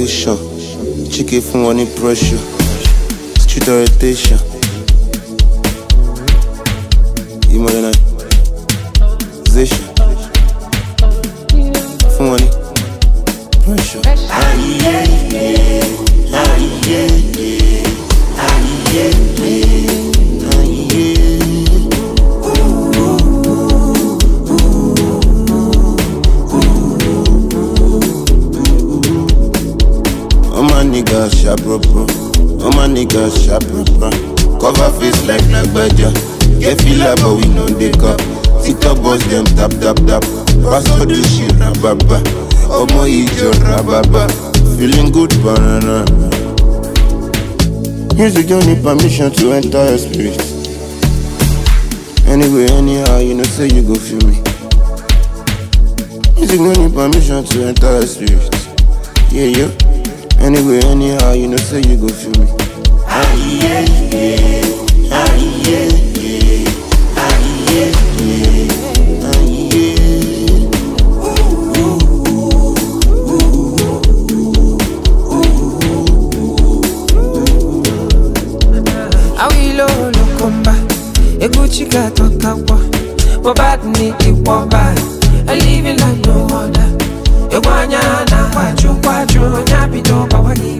elevation chike fún wọn ní pressure street orientation modernization fún wọn ní pressure. All my niggas sharp bro bro. All my niggas sharp bro bro. Cover face like Nagbaja. Get feel like but we know they cup. TikTok boss them tap tap tap. Pastor do shit rababa. Omo ijo rababa. Feeling good banana. Music don't need permission to enter your spirit. Anyway, anyhow, you know say you go feel me. Music don't need permission to enter your spirit. Yeah, yeah. Anyway, anyhow, you know say you go feel me. awilo lokomba eguchika totakwa wabadni ikwọba living like no other egwanya na kwaju kwaju nyabido bawagi